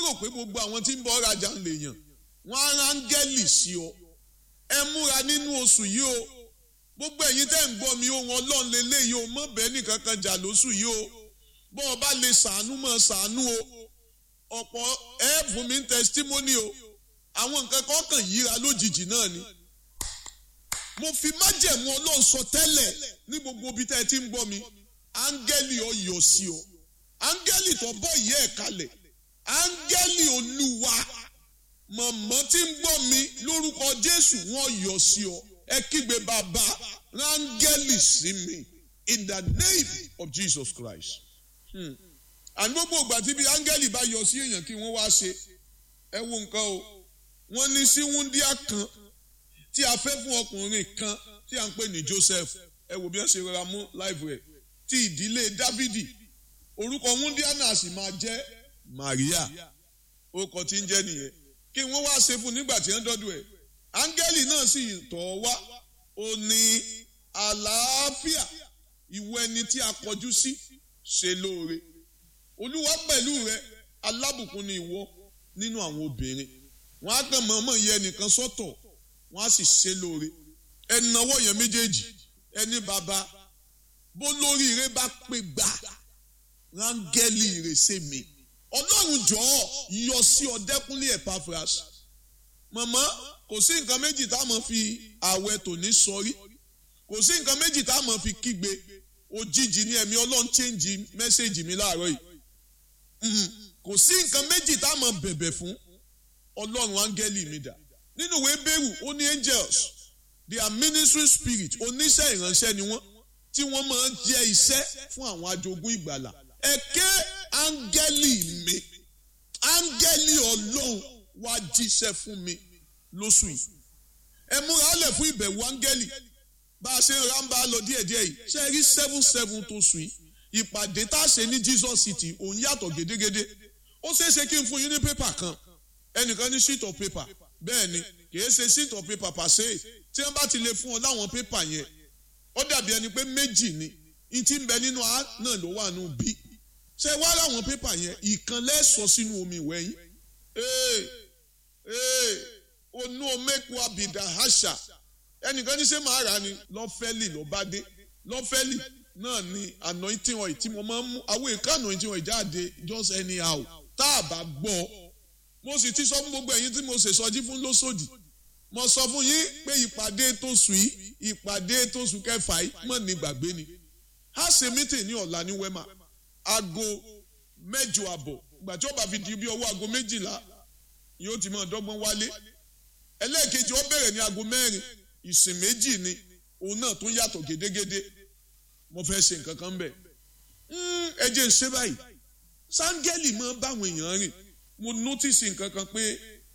rò pé gbogbo àwọn tí ń bọ́ rajà ń lè yàn wọ́n á rángẹ́lì sí ọ ẹ múra nínú oṣù yìí o gbogbo ẹ̀yin tẹ́ ń gbọ́ mi ohun ọlọ́run lélẹ́yìí o mọ̀ bẹ́ẹ̀ nìkan kan jà lóṣù yìí o bọ́ ọ bá lè ṣàánú mọ̀ ṣàánú o ọ̀pọ̀ ẹ fún mi ń testimony o àwọn nǹkan kan kàn yíra lójijì náà ni mo fi májẹ̀mú ọlọ́run sọ tẹ́lẹ̀ ní gbogbo ibi tẹ́ ẹ ti ń gbọ́ mi áńgẹ́lì ọ yọ sí ọ áńgẹ́lì tó bọ́ ìyá ẹ̀ kalẹ̀ áńgẹ́lì olúwa mọ̀mọ́ tí ń gbọ́ mi lórúkọ jésù wọ́n yọ sí ọ ẹ kígbe bàbá rángẹ́lì sí mi in the name of jesus christ. àní gbogbo ìgbà tí bí áńgẹ́lì bá yọ sí èèyàn kí wọ́n wá ṣe ẹ wo nǹkan o wọ́n ní sí wúndíá kan tí a fẹ́ fún ọkùnrin kan tí a ń pè ní joseph ẹ wò bí wọ́n ṣe rọra mú láìpẹ́ rẹ̀ ti ìdílé dávidi orúkọ wúndíá náà sì máa jẹ́ maria orúkọ tí ń jẹ́ nìyẹn kí wọ́n wá ṣe fún nígbà tí wọ́n dọ́dọ̀ ẹ̀ áńgẹ́lì náà sì tọ̀ ọ́ wá ó ní àlàáfíà ìwọ ẹni tí a kọjú sí ṣe lóore olúwa pẹ̀lú rẹ alábùkún ni ìwọ nínú àwọn obìnrin wọn á kàn mọ̀ọ́mọ̀ yẹ ẹnìkan sọ́tọ̀ wọn á sì ṣe lóore ẹnáwó yẹn méjèèjì ẹni bàbá bó lórí rẹ bá pé gbà rángẹ́lì rẹ ṣe mi ọlọ́run jọ̀ọ́ yọ sí ọdẹ́kúnlé Epaphras màmá kò sí nǹkan méjì tá a mọ̀ fi àwẹ̀ tòní sọrí kò sí nǹkan méjì tá a mọ̀ fi kígbe òjijì ní ẹ̀mí ọlọ́run chẹ́ǹjì mẹ́sẹ̀gì mi láàárọ̀ yìí kò sí nǹkan méjì tá a mọ̀ bẹ̀bẹ̀ fún ọlọ́run áńgẹ́lì mi dà nínú ìwé bẹ́rù ó ní angels they are ministry spirit oníṣẹ́ ìránṣẹ́ ni wọ́n tí wọ́n máa ń jẹ́ iṣẹ́ fún àwọn ajogun ìgbàlà ẹ̀kẹ́ áńgẹ́lì mi áńgẹ́lì ọlọ́run wá jíṣẹ́ fún mi lóṣù yìí ẹ múra ọlẹ̀ fún ìbẹ̀wò áńgẹ́lì bá a ṣe ń ra ń bá a lọ díẹ̀díẹ̀ yìí ṣe rí seven seven tó sùn yìí ìpàdé tá a ṣe ní Jesus City òun yàtọ̀ gédégédé ó ṣeé ṣe kí n fún yín ní pépà kan ẹnìkan ní sheet of paper bẹ́ẹ̀ ni kìí ṣe sheet of paper pàṣẹ tí wọ́n bá ti lè fún ọ láwọn pépà yẹn ó dàbí ẹni pé méjì ni n ti ń bẹ nínú a náà ló wà nù bí ṣe wá láwọn pépà yẹn ìkan lẹ́sọ̀ sínú omi ìwẹ̀ yín ee ee onú omeku abidà àṣà ẹnìkan ní ṣe máa rà ni lọ́fẹ́lì ló bá dé lọ́fẹ́lì náà ni anointing oil tí mo máa ń mú àwọn èèkà anointing oil jáde just anyhow tá a bá gbọ́ mo sì ti sọ fún gbogbo ẹ̀yin tí mo ṣe sọjí fún lóṣòdì mo sọ fún yín pé ìpàdé tó sùn yìí ìpàdé tó sùn kẹfà yìí mọ̀ ní gbàgbé ni a ṣe mítìn ní ọ̀la ní wema aago mẹ́jọ àbọ̀ ìgbà tí ó bá fi di bí ọwọ́ aago méjìlá yóò ti máa dọ́gbọ́n wálé ẹlẹ́ẹ̀kejì ó bẹ̀rẹ̀ ní aago mẹ́rin ìsìn méjì ni òun náà tún yàtọ̀ gédégédé mo fẹ́ ṣe nǹkan kan bẹ̀ ẹ jẹ́ ń ṣe báyìí sáńgẹ́lì máa ń báwọn èèyàn rìn mo notice nǹkan kan pé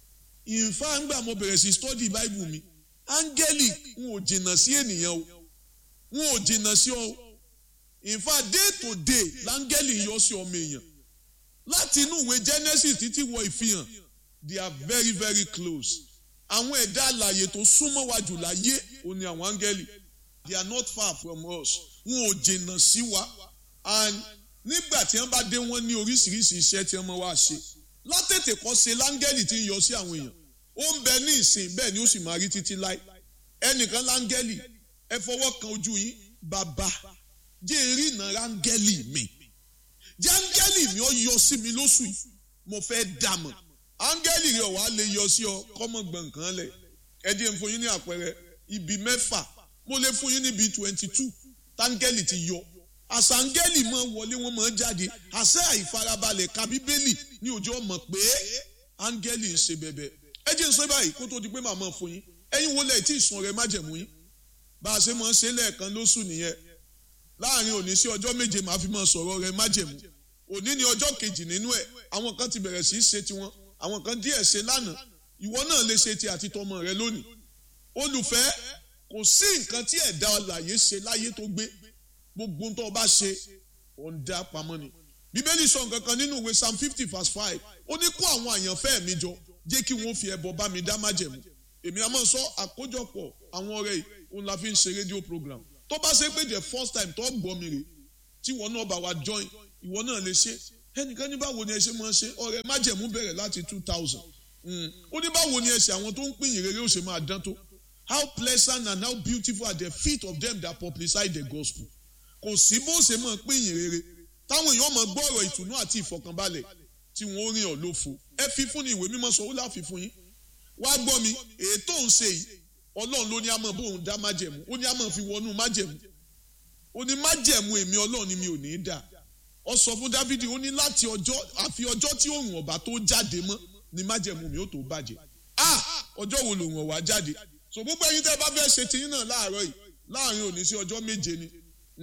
ìfá ńgbà mo bẹ̀rẹ̀ sí study bible mi áńgẹ́lì n ò jìnnà sí ènìyàn o n ò jìnnà sí ọ ìfá day to day láńgẹ́lì yọ sí ọmọ èèyàn láti inú ìwé genesis títí wọ ìfihàn they are very very close àwọn ẹ̀dá àlàyé tó súnmọ́ wa jù láyé ò ní àwọn áńgẹ́lì they are not far from us wọn ò jìnnà sí wa and nígbà tí wọ́n bá dé wọ́n ní oríṣiríṣi iṣẹ́ tí wọ́n máa wá ṣe látètè kọ́ ṣe láńgẹ́lì tí ń yọ sí àwọn èèyàn ó ń bẹ ní ìsìn bẹ́ẹ̀ ni ó sì máa rí títí láì ẹnìkan láńgẹ́lì ẹ fọwọ́ kan ojú yín bàbá jẹ́ eré ìnà ráńgẹ́lì mi jẹ́ áńgẹ́lì mi ó yọ sí mi lóṣù yìí mo fẹ́ dàmọ̀ áńgẹ́lì rẹ̀ wàá lè yọ sí ọ kọ́mọ gbọ̀ǹkan lẹ̀ ẹ jẹ́ n fún yín ní àpẹẹrẹ ibi mẹ́fà mo lè fún yín níbi twenty two táńgẹ́lì ti yọ àṣàǹgẹ́lì máa wọlé wọn máa jáde àṣẹ àìfarabalẹ̀ ka bíbélì ní òjò ọmọ pé áńgẹ́lì ń ṣe bẹ̀bẹ̀ ẹ jẹ́ ń sọ báyìí kó tó di pé màmá fún yín ẹ̀yin wo lẹ̀ tí ìsun rẹ̀ májẹ̀mú yín bá a ṣe máa ń ṣe lẹ́ẹ̀kan lóṣù nìyẹn láàrin òní sí ọjọ́ méje màá fi máa sọ̀rọ̀ rẹ̀ májẹ̀mú òní ni ọjọ́ kejì nínú ẹ̀ àwọn kan ti bẹ̀rẹ̀ sí í ṣe tiwọn àwọn kan díẹ̀ ṣe lánàá ìwọ náà lè ṣe ti àti tọmọ rẹ lónìí olùfẹ́ kò sí nǹkan tí ẹ̀dá ọ̀làyé ṣe láyé tó gbé gbogbo tó o bá ṣe ò ń dá pamọ́ ni bíbélì sọ nǹkan kan nínú ìwé psalm fifty verse five ó ní kó àwọn àyànfẹ́ mi jọ jẹ́ kí wọ́n fi ẹbọ bá mi dá májẹ̀mú èmi àmọ́ sọ àkójọpọ̀ àwọn ọ̀rẹ́ yìí òun la fi ń ṣe rédíò program tó bá ṣe pé the first time tó gbọ́ mi rè tí ìwọ náà bá wa join ìwọ náà lè ṣe ẹnìkan ní báwo ni ẹ ṣe máa ṣe ọrẹ májẹ̀mú bẹ̀rẹ̀ láti two thousand ó ní báwo ni ẹsẹ̀ àwọn tó ń pín ìrere ó ṣe máa dán tó how pleasant and how beautiful are the feet of them that publicize the gospel kò sí bó ṣe máa pín ìrere táwọn èèyàn máa gbọ́ ọ̀rọ̀ ìtùnú àti ìfọ̀kànbalẹ̀ tí wọ́n rìn ọ́ lófo ẹ fi fún ni ìwé mímọ́ sọ ó láfi fún yín wá gbọ́ mi èyí tó ń ṣe yìí ọlọ́run ló ní àmọ́ bóun dá májẹ̀mú ó ní àmọ́ fi wọnú májẹ̀mú ó ní májẹ̀mú èmi ọlọ́run ni mi ò ní í dà ọ sọ fún dávidi ó ní láti ọjọ́ àfi ọjọ́ tí òòrùn ọ̀bà tó jáde mọ́ ni májẹ̀mú mi ó tó bàjẹ́ ah ọjọ́ wo lòun ọ̀wá jáde so gbogbo ẹyin tẹ́ ẹ bá fẹ́ ṣe tiyín náà láàárọ̀ yìí láàrin òní sí ọjọ́ méje ni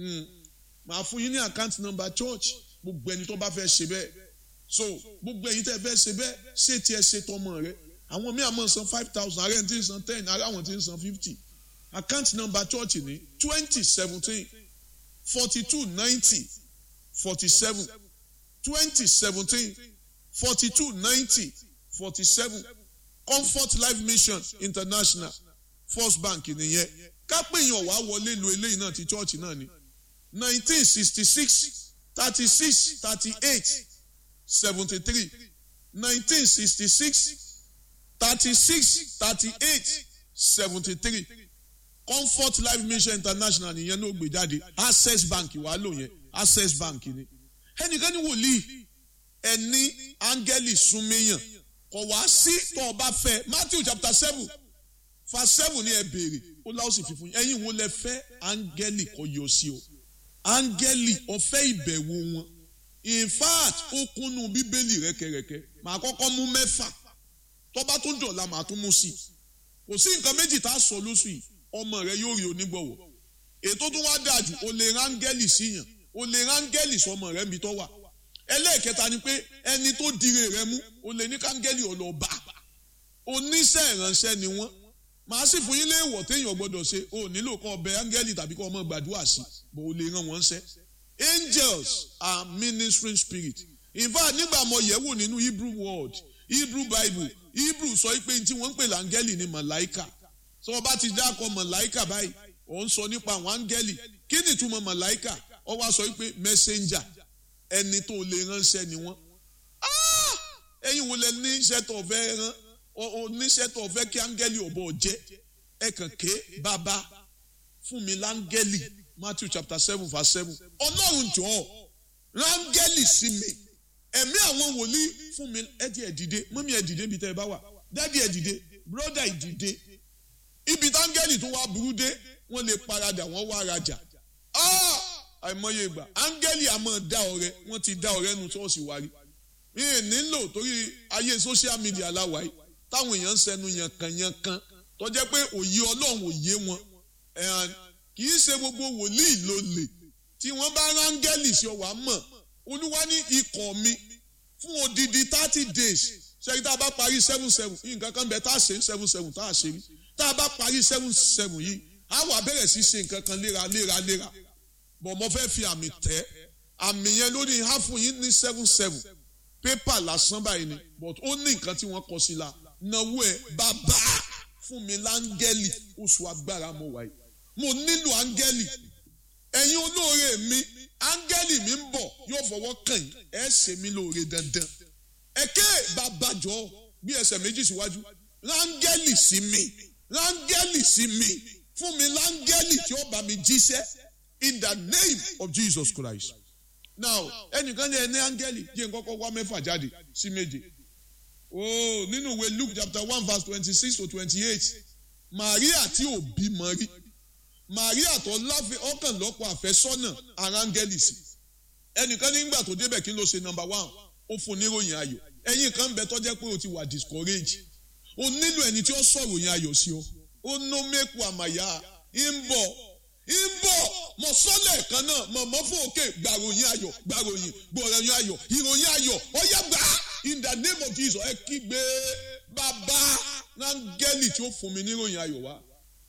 màá fún yín ní account number church gbogbo ẹni tó bá fẹ́ ṣe bẹ́ẹ̀ so gbogbo ẹyin tẹ́ ẹ fẹ́ ṣe bẹ́ẹ̀ ṣé tiẹ̀ ṣe tọmọ rẹ àwọn míì àmọ́ san five thousand ààrẹ tí ń san ten ààrẹ àwọn tí ń san fifty account number church ní twenty seventeen forty two ninety forty seven twenty seventeen forty two ninety forty seven comfort life mission international first bank nìyẹn kápẹ́yìn ọ̀wá wọlé lu eléyìí náà ti church náà ni nineteen sixty six thirty six thirty eight seventy three nineteen sixty six thirty six thirty eight seventy three comfort life mission international nìyẹn ló gbé jáde access bank wàá lò yẹn access bank ni ẹnìkan ní wòlíì ẹni áńgẹ́lì súnmẹ́yàn kò wá sí tó o bá fẹ́ matthew chapter seven verse seven ní ẹ béèrè ó láwọn sì fi fún yín ẹ̀yin wo lẹ fẹ́ áńgẹ́lì kò yọ sí o áńgẹ́lì ọ̀fẹ́ ìbẹ̀wò wọn in fact ó kúnnú bíbélì rẹ́kẹrẹ́kẹ́ màá kọ́kọ́ mú mẹ́fà tó bá tún dọ̀la màá tún mú sí kò sí nǹkan méjì tá a sọ lóṣù yìí ọmọ rẹ yóò rí onígbọ̀wọ́ ètò tó wá dáa jù o lè rángẹ́lì síyàn o lè rángẹ́lì sọmọ rẹ níbi tó wà ẹlẹ́ẹ̀kẹta ni pé ẹni tó dire rẹ mú o lè ní kángẹ́lì ọlọ́ba oníṣẹ́ ìránṣẹ́ ni wọ́n màá sì fún yín léèwọ̀ téèyàn gbọ́dọ̀ ṣe o nílò kọ́ ọbẹ̀ áńgẹ́lì tàbí kọ́ ọmọ gbàdúrà sí bó o lè ràn wọ́n ṣẹ́ angels are ministering spirit in fact nígbà mo yẹ̀ wò nínú hebrew word hebrew bible hebrew sọ pé tí wọ́n ń pè láńgẹ́lì ni màláìkà tí wọ́n bá ti dákọ̀ màláìkà báyìí ò ń sọ nípa àwọn áńgẹ́lì kí ni ìtumọ̀ màláìkà ọ wá sọ pé messenger ẹni tó lè ránṣẹ́ ni wọ́n ẹ̀yin wo lẹ ní iṣẹ́ tó fẹ́ rán oníṣẹ́ tó fẹ́ kí áńgẹ́lì ọ̀bọ jẹ́ ẹ kàn ké bàbá fún mi láńgẹ́lì Matthew chapter seven verse seven ọlọ́run jọ̀ọ́ ráńgẹ́lì sí mi ẹ̀mí àwọn wòlíì fún mi ẹ̀dí ẹ̀ dìde mọ́mí ẹ̀ dìde ibi tẹ́ ẹ bá wà dádì ẹ̀ dìde bróda ẹ̀ dìde ibi táńgẹ́lì tó wá burú dé wọ́n lè paradà wọ́n wá rajà àìmọye ìgbà áńgẹ́lì àmọ́ dá ọrẹ wọ́n ti dá ọrẹ nu ṣọ́ọ̀ṣì wa rí mi ì nílò torí ayé social media láwa yìí táwọn èèyàn ń sẹnu yankanyankan tó jẹ́ pé òye ọlọ́run òye wọn kì í ṣe gbogbo wòlíì ló lè tí wọ́n bá rángẹ́lì sí ọwà mọ̀ olúwa ní ikọ̀ mi fún odidi thirty days ṣẹ́yìn tá a bá parí seven seven yìí nǹkan kan bẹ tá a ṣe seven seven tá a ṣe rí tá a bá parí seven seven yìí a wà bẹ̀rẹ̀ sí ṣe nǹkan kan léra léra léra bọ̀ mo fẹ́ fi àmì tẹ́ àmì yẹn ló ní ha fún yín ní seven seven pépà lásán báyìí ni but ó ní nǹkan tí wọ́n kọ sí la náwó ẹ̀ bàbá fún mi láńgẹ́lì oṣù agbára mo wáyé mo nílò áńgẹ́lì ẹ̀yin olóore mi áńgẹ́lì mi ń bọ̀ yóò fọwọ́ kàn yín ẹ̀ ṣe mí lóore dandan ẹ̀kẹ́ babajọ́ bí ẹsẹ̀ méjì síwájú láńgẹ́lì sí mi láńgẹ́lì sí mi fún mi láńgẹ́lì tí ó bá mi jíṣẹ́ in the name of Jesus Christ now ẹnìkan ní ẹni áńgẹ́lì jẹ́ n kọ́kọ́ wá mẹ́fà jáde sí méje oh nínú ìwé Luke chapter one verse twenty-six to twenty-eight Maria tí ò bímọ rí Maria tó láfẹ ọkàn lọ́pọ̀ àfẹ́sọ́nà ara áńgẹ́lì sí ẹnìkan nígbà tó débẹ̀ kí ló ṣe number one ó fún níròyìn ayọ̀ ẹ̀yin kan bẹ tó jẹ́ pé o ti wà discourage o nílò ẹni tí ó sọ̀rọ̀ yẹn ayọ̀ sí ọ ó nó mẹ́kù àmàyà ń bọ̀ ń bọ̀ mọ̀ sọ́lẹ̀ kan náà mọ̀ mọ́ fún òkè gbàròyìn ayọ̀ gbàròyìn gbọ̀ròyìn ayọ̀ ìròyìn ayọ̀ ọ̀yá gbà in the name of Jesus ẹ kígbe bàbá rángẹ́lì tí ó fún mi níròyìn ayọ̀ wá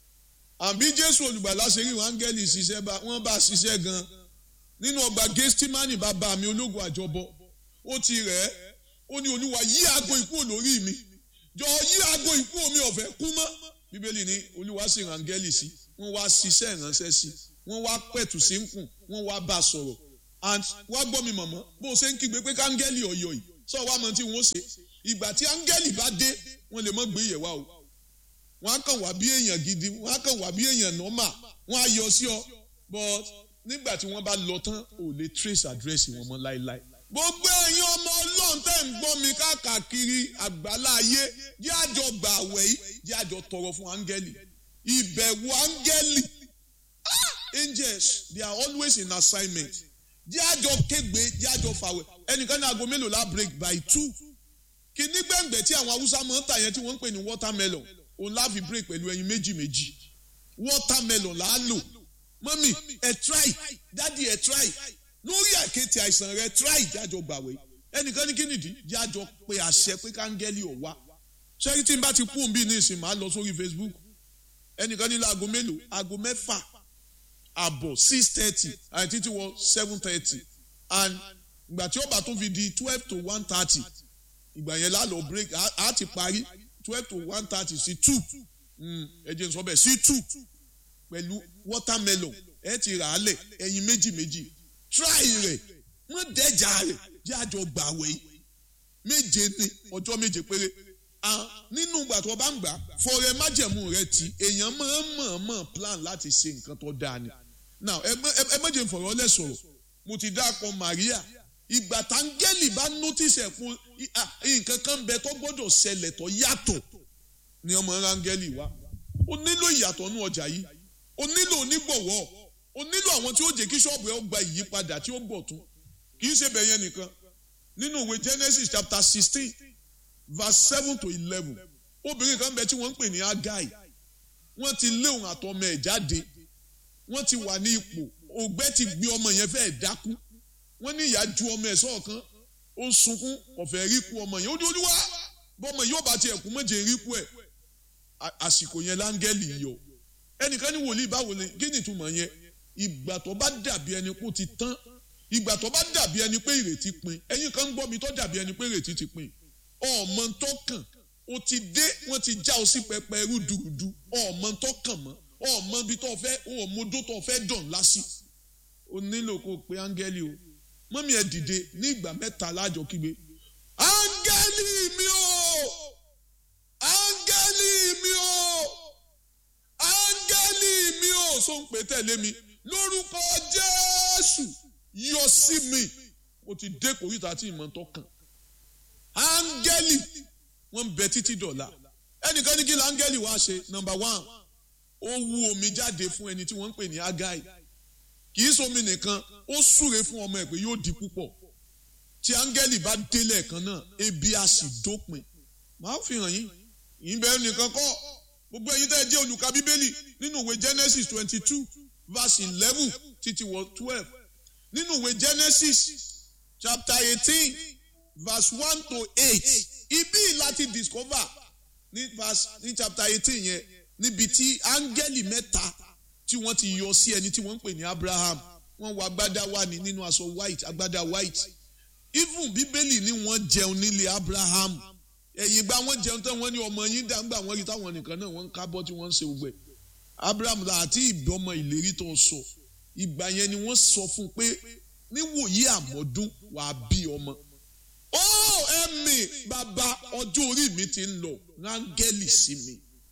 àbí Jésù olùgbàlà ṣe rí rángẹ́lì ṣiṣẹ́ wọ́n bá ṣiṣẹ́ gan nínú ọgbà Gẹ́stímánì bàbá mi ológun àjọbọ ó ti rẹ̀ ẹ́ ó ní olúwa yí aago ikú olórí mi jọ yí aago ikú omi ọ̀fẹ́ kú mọ́ bíbélì ní olúwa sì rángẹ́lì sí wọ́n wá ṣiṣẹ́ ìránṣẹ́ sí wọ́n wá pẹ̀tù sí ń kùn wọ́n wá bá a sọ̀rọ̀ and wá gbọ́ mi mọ̀mọ́ bó o ṣe ń kígbe pé káńgẹ́lì ọ̀yọ̀ yìí sọ wá mọ tí wọ́n ṣe ìgbà tí áńgẹ́lì bá dé wọ́n lè mọ́ gbé yẹ̀ wá o wọ́n á kàn wá bí èèyàn gidi wọ́n á kàn wá bí èèyàn nọ́mà wọ́n á yọ sí ọ but nígbà tí wọ́n bá lọ tán ò lè trace address wọn mọ́ láéláé gbogbo ẹ̀yin ọmọ ọlọ́run tẹ́ ń gbọ́ mi káàkiri àgbálá ayé jẹ́ àjọ gbà àwẹ̀ yìí jẹ́ àjọ tọrọ fún áńgẹ́lì ìbẹ̀wò áńgẹ́lì angels they are always in assignment jẹ́ àjọ kégbe jẹ́ àjọ fàwẹ̀ ẹnìkan ní aago mélòó la break by two kìíní gbẹ̀ngbẹ̀ tí àwọn haúsá máa ń tà yẹn tí wọ́n ń pè ní watermelon òun la fi break pẹ̀lú ẹyin méjì méjì watermelon là á lò mọ́mì ẹ̀ try dádì ẹ̀ try lórí àkéte àìsàn rẹ try jájọ gbàwé ẹnìkan ní kínìdí jájọ pé àṣẹ pé káńgẹ́lì ò wá ṣẹ́rí tí n bá ti kú òun bí ní ìsìn máa lọ sórí Facebook ẹnìkan nílò aago mélòó aago mẹ́fà àbọ̀ six thirty àti títí wọ seven thirty and ìgbà tí ó bá tó fi di twelve to one thirty ìgbà yẹn lálọ́ break á ti parí twelve to one thirty sí two ẹ jẹ́ n sọ bẹ́ẹ̀ sí two pẹ̀lú watermelon ẹ ti rà á lẹ̀ ẹyin méjì méjì try rẹ̀ wọ́n dẹ́jà rẹ̀ jẹ́ àjọ gbàwé méje ní ọjọ́ méje péré nínú ìgbà tó bá ń gbà fọrẹ májẹ̀mú rẹ ti èèyàn máa ń mọ̀ọ́mọ̀ plan láti ṣe nǹkan tó dáa ni now ẹ méje fọ̀rọ̀ lẹ̀ sọ̀rọ̀ mo ti dákọ̀ Maria ìgbà táńgẹ́lì bá notice ẹ̀ fún nǹkan kan bẹ tó gbọ́dọ̀ ṣẹlẹ̀ tó yàtọ̀ ni ọmọ rángẹ́lì wá ó nílò ìyàtọ̀ nú ọjà yìí ó nílò onígbọ̀wọ́ o nílò àwọn tí ó jẹ́ kí ṣọ́ọ̀bù ẹ gba ìyípadà tí ó bọ̀ tún kì í ṣe bẹ̀yẹn nìkan nínú ìwé Genesis chapter sixteen verse seven to eleven obìnrin kan bẹ tí wọ́n ń pè ní Agai wọ́n ti lé òun àtọmọ ẹ̀ jáde wọ́n ti wà ní ipò ògbẹ́ ti gbé ọmọ yẹn fẹ́ẹ́ dákú wọ́n ní ìyá ju ọmọ ẹ̀ sọ́ọ̀kan ó ń sunkún ọ̀fẹ́ rí kú ọmọ yẹn ó ní olúwa bọ́mọ yóò bá tiẹ̀ kú mọ́jẹ̀ rí kú ẹ̀ àsìkò yẹn láńgẹ́lì yọ ẹnìkan ní wòlíì báwo ni kí ni ìtumọ̀ yẹn ìgbà tó bá dàbí ẹni kó ti tán ìgbà tó bá dàbí ẹni pé ìrètí pin ẹ̀yin kan ń gbọ́ mi tó dàbí ẹni pé ìrètí ti pin ọmọ tó kàn o ti dé wọ́n ti já o sí pẹpẹ rúdurùdu ọmọ tó kàn mọ́ ọmọ bí tó fẹ́ ọmọdó tó fẹ́ dàn lásì o nílò kó o pe áńgẹ́lì o mọ́mí ẹ dìde ní ìgbà mẹ́ta lájọ kígbe áńgẹ́lì mi o áńgẹ́lì mi o áńgẹ́lì mi o so ń pè tẹ̀lé mi lórúkọ jésù yọ sí mi mo ti dé kòríta tí ìmọ̀ tó kàn áńgẹ́lì wọ́n ń bẹ títí dọ̀la ẹnìkan ní kí ló áńgẹ́lì wá ṣe nọmba one ó wú omi jáde fún ẹni tí wọ́n ń pè ní agai kì í somi nìkan ó súre fún ọmọ ẹ̀ pé yóò di púpọ̀ tí áńgẹ́lì bá délẹ̀ kan náà ebi á sì dópin màá fi hàn yín ìbẹ̀rù nìkan kọ́ gbogbo ẹ̀yin tẹ́ ẹ jẹ́ olùka bíbélì nínú ìwé Genesis twenty two verse eleven títí wọ twelve nínú ìwé Genesis chapter eighteen verse one to eight ibi láti discover ní verse ní chapter eighteen yẹn níbi tí áńgẹ́lì mẹ́ta tí wọ́n ti yọ sí ẹni tí wọ́n ń pè ní Abraham wọ́n wọ agbádá wà ní nínú aṣọ white agbádá white even bíbélì ni wọ́n jẹun nílé Abraham ẹ̀yìn gba wọ́n jẹun tán wọ́n ní ọmọ yín dàgbà wọ́n rí táwọn nìkan náà wọ́n ń kábọ́ tí wọ́n ń ṣe gbogbo ẹ̀ Abraham la àti ìbọmọ ìlérí tó sọ ìgbà yẹn ni wọ́n sọ fún pé níwòyí àmọ́dún wàá bí ọmọ ó ẹ̀mí bàbá ọjọ́ orí mi ti ń lọ rángẹ́lì sí mi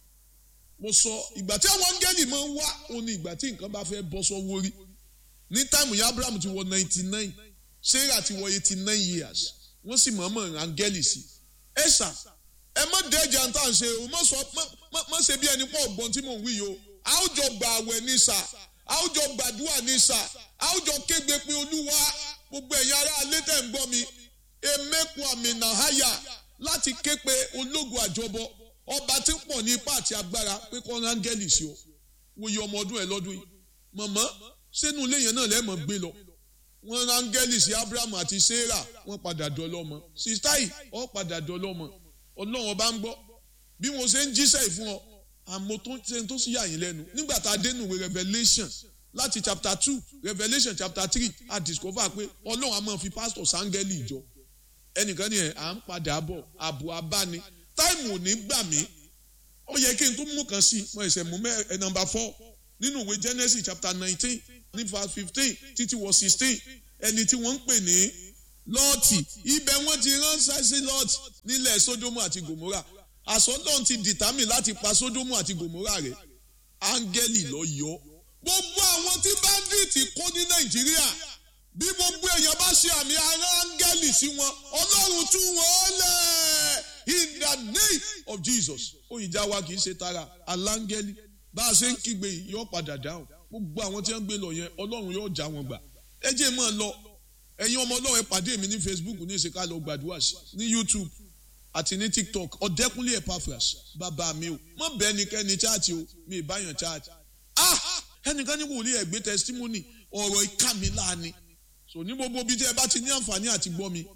mo sọ ìgbà tí àwọn áńgẹ́lì máa ń wá òun ni ìgbà tí nǹkan bá fẹ́ bọ́ sọ́wọ́ rí ní táìmù yẹn Abraham ti wọ ninety nine Sarah ti wọ eighty nine years wọ́n sì mọ̀ọ́mọ̀ rángẹ́lì sí ẹ ṣá ẹ má dẹ́jà tá à ń ṣe o má sọ má ṣe bí ẹni pọ̀ ọ̀gbọ́n tí mò ń wí yìí o a ó jọ gbà àwẹ̀ ní sà a ó jọ gbàdúrà ní sà a ó jọ kégbe pé olúwa gbogbo ẹ̀yin ará alẹ́ tẹ̀ ń gbọ́ mi emeku àmì nàháyà láti ké pe ológun àjọbọ ọba tí ń pọ̀ ní ipá àti agbára pé kọ́ rángẹ́lì sí ọ wòye ọmọ ọdún ẹ lọ́dún yìí mọ̀mọ́ sínú ilé yẹn náà lẹ́mọ̀ gbé lọ wọ́n rángẹ́lì sí Abraham àti Sarah wọ́n padà dọ́lọ́mọ sísá yìí ọ padà dọ́lọ́mọ ọlọ́run ọba ń gbọ́ bí mo ṣe ń jíṣẹ́ ìfún ọ àmọ́ tó ṣe tó sì yà yín lẹ́nu nígbà tá a dé nùwé Revelation láti chapter two Revelation chapter three a discover pé ọlọ́run a máa fi pastor sángẹ́lì ìjọ ẹnìkan ni ẹ̀ à ń padà bọ̀ àbò abáni táìmù ò ní gbà mí ó yẹ kí n tún mú kan sí mo ẹsẹ̀ mú mẹ́ ẹ nọmba four nínú ìwé Genesis chapter nineteen ní verse fifteen títí wọ sixteen ẹni tí wọ́n ń pè ní lọ́ọ̀tì ibẹ̀ wọ́n ti ránṣẹ́ sí lọ́ọ̀tì nílẹ̀ sódómù àti gòmórà àsọdọ̀n ti dìtámì láti pa sódómù àti gòmórà rẹ̀ áńgẹ́lì lọ yọ gbogbo àwọn tí báńdíìtì kó ní nàìjíríà bí gbogbo èèyàn bá ṣe àmì ara áńgẹ́lì sí wọn ọlọ́run tú wọn lẹ̀ in the name of jesus òyìnjà wa kì í ṣe tara aláńgẹ́lì bá a ṣe ń kígbe yìí yóò padà dáhùn gbogbo àwọn tí wọ́n ń gbé lọ yẹn ọlọ́run yóò já wọn gbà ẹ jẹ́ mọ́ ọ lọ ẹ̀yin ọmọ ọlọ́run ẹ pàdé mi ní facebook ní ìṣèkà lọ gbàdúrà sí ní youtube àti ní tiktok ọ̀dẹ́kúnlé epaphras bàbá mi o mọ̀ bẹ́ẹ̀ ni kẹ́ni chaati o mi ìbáyàn chaati ah ẹnìkan ní wòlíì ẹ̀gbẹ́ testimony ọ̀rọ̀ ìka mi láàánú so ní gbogbo bíi tí ẹ bá ti ní àǹfààní àti gbọ́ mi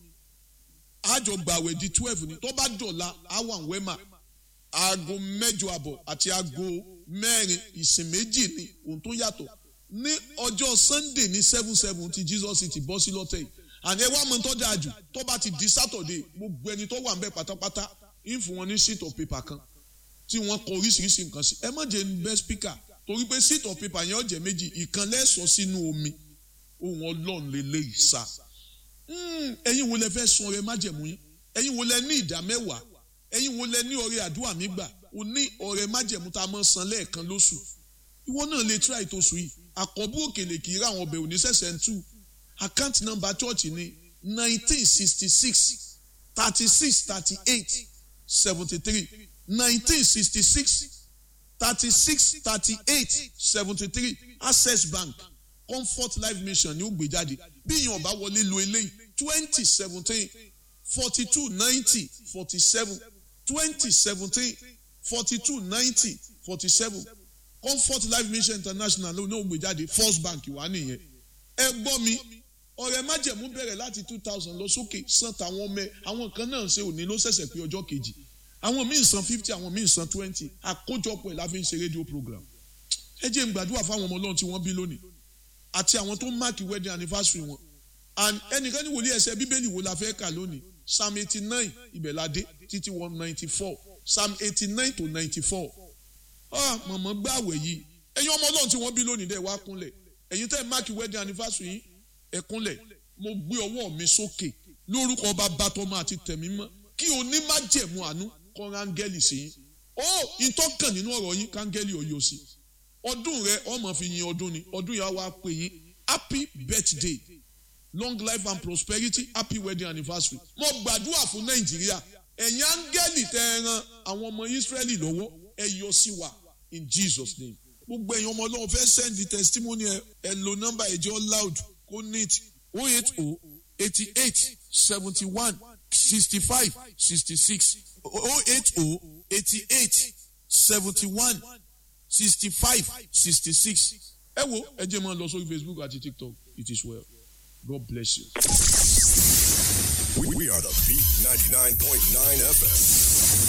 àjọ gbàwẹ̀ di twelve ni tó bá dọ̀la àwọn wẹ́mà aago mẹ́jọ àbọ̀ àti aago mẹ́rin ìsìn méjì ni ohun tó yàtọ̀ ní ọjọ́ sunday ní seven seven ti jesus ti bọ́ sí lọ́tẹ̀ yìí àní ẹ wá mọ tó dáa jù tó bá ti di saturday gbogbo ẹni tó wà ń bẹ pátápátá ń fún wọn ní sheet of paper kan tí wọ́n kọ oríṣiríṣi nǹkan sí ẹ má jẹ́ ń bẹ́ speaker torí pé sheet of paper yẹn ó jẹ́ méjì ìkan lẹ́sọ̀ sínú omi ohun ọlọ́run lélẹ́yìí sá ẹ̀yin wo lẹ fẹ́ sun ọrẹ májẹ̀mú yín ẹ̀yin wo lẹ ní ìdá mẹ́wàá ẹ̀yin wo lẹ ní ọrẹ àdúrà mi gbà o ní ọrẹ májẹ̀mú tá a máa san lẹ́ẹ̀kan lóṣù ìwọ náà lè try tó sùn yìí àkọ́bù òkèlè kì í rà àwọn ọbẹ̀ òní sẹ̀sẹ̀ ń tú account number church ni nineteen sixty six thirty six thirty eight seventy three nineteen sixty six thirty six thirty eight seventy three access bank comfort life mission ni ó gbé jáde bí èèyàn bá wọlé lo eléyìí twenty seventeen forty two ninety forty seven twenty seventeen forty two ninety forty seven comfort life mission international ló ní ó gbé jáde first bank wà nìyẹn ẹ gbọ́ mi ọ̀rẹ́ májẹ̀mú bẹ̀rẹ̀ láti two thousand lọ sókè san tàwọn ọmọ ẹ àwọn kan náà ṣe òní ló ṣẹ̀ṣẹ̀ pé ọjọ́ kejì àwọn míì san fifty àwọn míì san twenty àkójọpọ̀ ẹ̀ la fi ń ṣe rédíò program ẹ jẹ́ n gbàdúrà fáwọn ọmọ ọlọ́run tí wọ́n bí lónìí àti àwọn tó máàkì wedding anniversary wọn and ẹnìkan ní wòlíì ẹsẹ bíbélì wo la fẹ́ kà lónìí psalm eighty nine ibẹ̀ la dé títí one ninety four psalm eighty nine to ninety four ah mọ̀mọ́ gbàwẹ̀ yìí ẹ̀yin ọmọ ọlọ́run tí wọ́n bí lónìí dẹ̀ wá kúnlẹ̀ ẹ̀yin tẹ́ máàkì wedding anniversary yìí ẹ kúnlẹ̀ mo gbé ọwọ́ mi sókè lórúkọ bàbá tọmọ àti tẹ̀mí mọ́ kí o ní má jẹ̀mú àánú kọ́ rángẹ́lì sí yín ó ìtọ́kàn nínú ọ̀rọ̀ yín kángẹ́lì ọ̀yọ́ sí ọdún rẹ ọmọ fi yin ọdún ni ọdún yà wá pè yín happy birthday long life and prosperity happy wedding anniversary mo gbàdúrà fún nàìjíríà ẹ̀yin áńgẹ́lì tẹ́ ẹ ran àwọn ọmọ ìsírẹ́lì lọ́wọ́ ẹ yọ sí wa in jesus name gbogbo ẹ̀yin ọmọ ọlọ́run fẹ́ send the testimony ẹ ẹ lo nọ́mbà ẹ̀jọ́ loud kó neat o eight o eighty eight seventy one sixty five sixty six o eight o eighty eight seventy one sixty five sixty six ẹ wo ẹ jẹ́ máa lọ sórí facebook àti tiktok it is well god bless you. We, we are the Beat 99.9 FM.